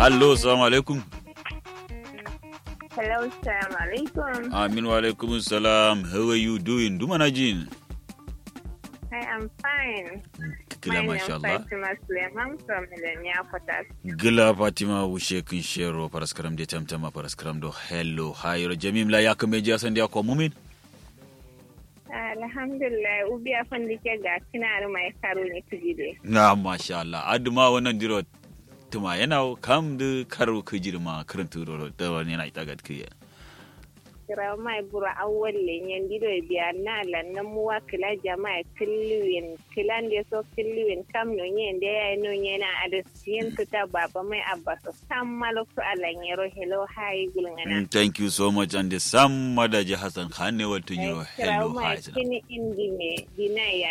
Allo, salamu alaikum. Hello, salam alaikum. Amin wa alaikum salam. How are you doing? Duma na jin. I am fine. Kila My masha name Allah. is Fatima Suleiman from Millennia Quarters. Gila Fatima wushe kin shero paraskaram de tamtama paraskaram do hello hayro jamim la yakame ja san dia ko mumin. Alhamdulillah, ubi afan dike ga kinar mai karo ne tujide. Na masha Allah. Aduma wannan diro tuma yana kam da karo kujirma karanta ro da wani yana ita gadkiya. Kira mai bura awwal lenyen dido biya na lannan muwa kila jama'a killuwin kilan da so killuwin kam no nyen da ya no nyena adasiyin tuta baba mai abba so sam malokto alanyero hello hi gulngana. Mm, Thank you so much and the sam madaji Hassan Khan ne wato yiro Kira hello mai hi. kini indi me dina ya